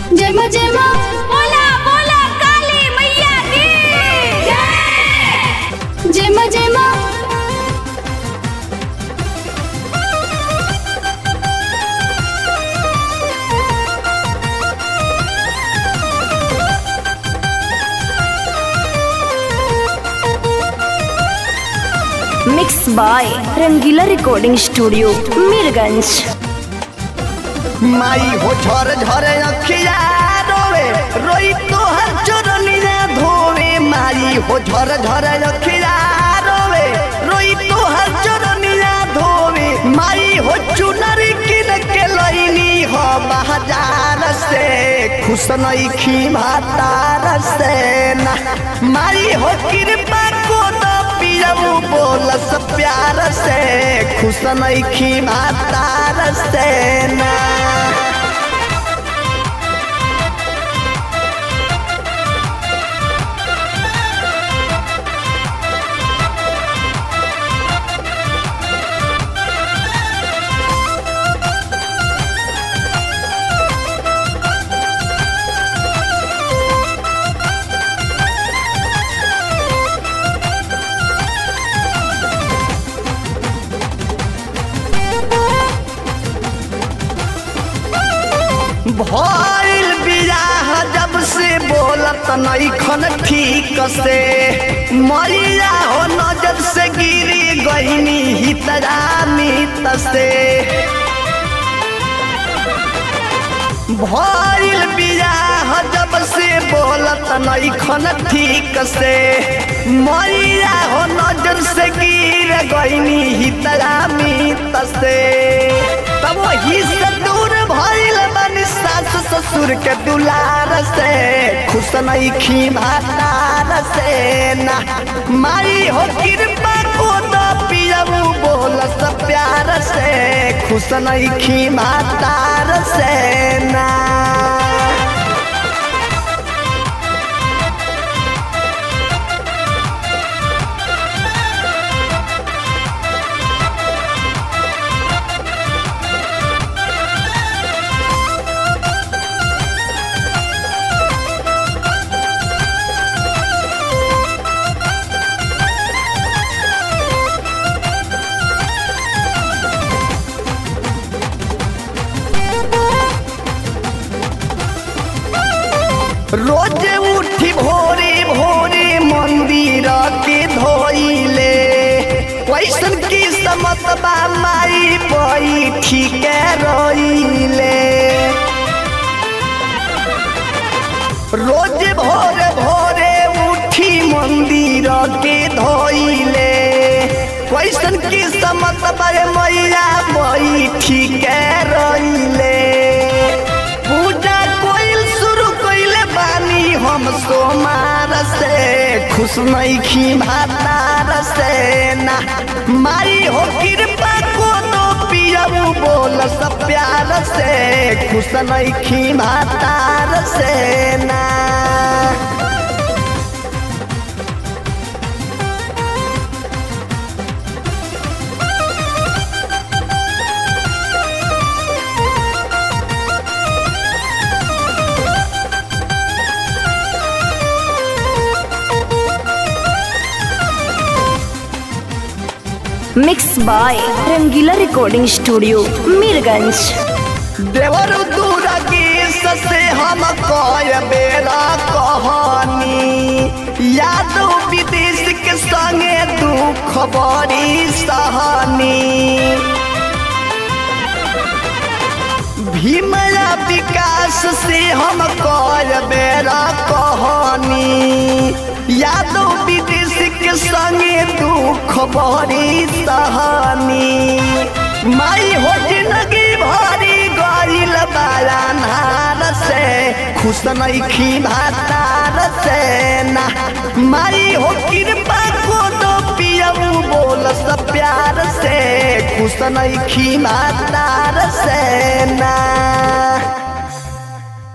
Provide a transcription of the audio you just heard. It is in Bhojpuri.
जय मां जय मां बोला बोला काली मैया की जय जय मां जय मां mix by Rangila recording studio Mirganj माई हो झर झर अखिया रोवे रोई तोहर चरनिया धोवे माई हो झर झर अखिया रोवे रोई तोहर चरनिया धोवे माई हो चुनरी किन के लईनी हो बाजार से खुश नइखी भातार से ना माई हो कृपा को तो पियऊ बोलस प्यार से खुश नइखी भातार से ना भइल बियाह जब से बोलत नइखन ठीक से मरिया हो नजर से गिरी गईनी हितरा मित से भइल बियाह जब से बोलत नइखन ठीक से मरिया हो नजर से गिर गईनी हितरा मित से तब वही से दूर भइल बनी सास ससुर के दुलार से खुश नइखी भातार से ना माई हो कृपा को तो पियऊ बोलस प्यार से खुश नइखी भातार से ना रोज उठी भोरे भोरे मंदिर के धोइले कैसन की समत बा माई पई ठीक रोइले रोज भोरे भोरे उठी मंदिर के धोइले कैसन की समत बा मैया पई ठीक रोइले पूजा कोइल शुरू कोइले बानी हम सोमार से खुश नइखी भातार से ना माई हो कृपा को तो पियऊ बोल सब प्यार से खुश नइखी भातार से ना mix by Rangila recording studio Mirganj देवर दुर्गी से हम कय बेरा कहानी यादव विदेश के संगे दुख बड़ी सहनी भीमया विकास से हम कय बेरा कहानी यादव विदेश के संगे दुख बड़ी सहनी माई हो जिंदगी भरी गईल बाला नार से खुश नइखी भातार से ना माई हो कृपा को तो पियऊ बोल सब प्यार से खुश नइखी भातार से ना